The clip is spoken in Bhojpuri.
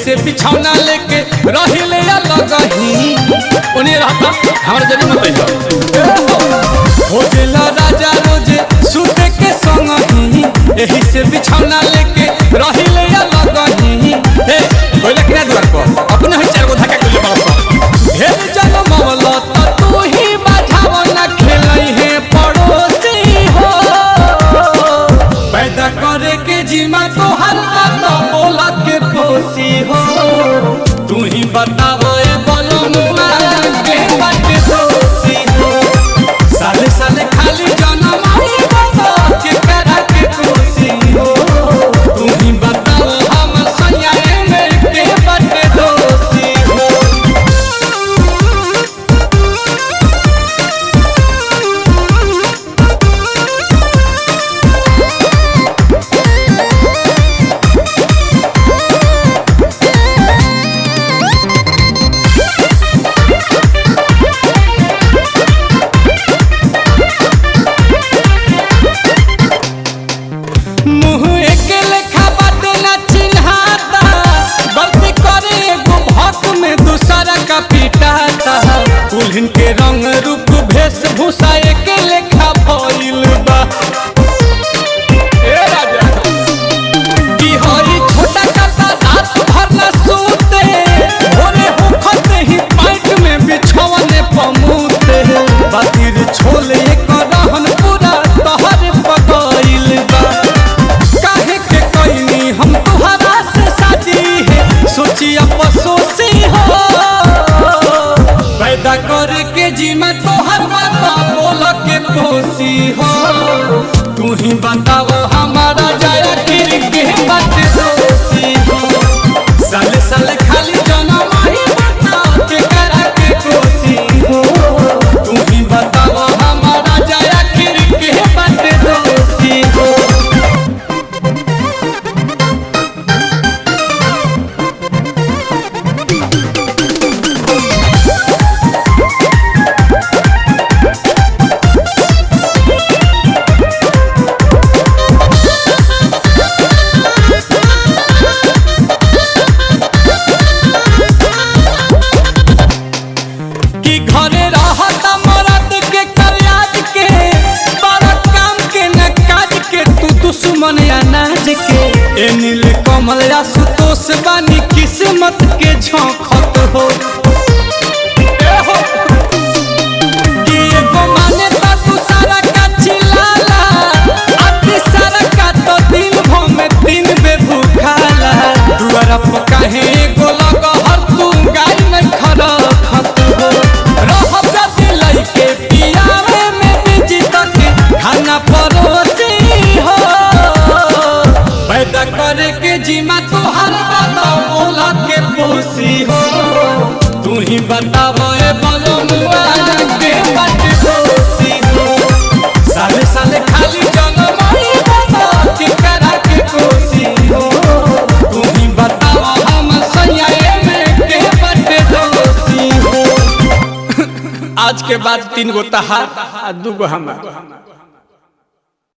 से बिछौना लेके रहिले अलग ही उन्हें रहता हमारे जरूर मत अइहो। हो गेला राजा रोजे सुते के संग ही एही से बिछौना लेके रहिले अलग ही हे कोइला किना दुआर पर अपने ही चार गो धक्का कोइले बाप ढेर जन्म मवला त तू ही बाझाव ना खेलई है पड़ोसी हो पैदा करे के जीमा तो हर बात बोला के पोसी हो तू ही बताओ ए बोलो मुआ के बात दोषी हो साले साले खाली जनम आई बाबा के करा के कोसी हो तू ही बताओ हम सयाए में के बात दोषी हो मुँह एके लेखा बाटे ना चिन्हाता गलती करे एगो भक में दूसरा का पिटाता दुल्हन के रंग रूप वेशभूषा एके लेखा भइल बा ए राजा की हई छोटा काता रात भर न सोते भोरे होखते ही पाइट में बिछौने पमूते बातिर छोले कर रहन पूरा तहर पकइल बा काहे के कइनी हम तुहरा से शादी है सोची अफसोसी हो पैदा करे के जीमा तोहर बात बोल के पोसी हो तू ही बताओ हमारा जाया फिर के बात दोषी हो साले साले खाली जनम ही बता के करा के कोसी हो तू ही बताओ हमारा जाया फिर के बात दोषी हो कि घरे रहत मरद के कल्याज के बड़ा काम के न काज के तू दुश्मन अनाज के ए नील कमल या सुतोष बानी किस्मत के झोंकत हो ए हो। कि एगो माने ता तू सारा का चिल्लाला, आ तीसरा का तो दिन भर में तीन बे भूखाला। दुआरा पर काहे एगो लगहर तू गाय नहीं खरखत हो। रहब जाति लइके पियावे में बिजी तके खाना परोसी हो। पैदा करे के जीमा तोहर बात बोला के पोसी हो तू ही बताओ ए बोलो मुआ के बात दोषी हो साले साले खाली जनम ही बता के करा के कोसी हो तू ही बताओ हम सयाए में के बात दोषी हो आज के बाद तीन गो तहार आ दू गो हमार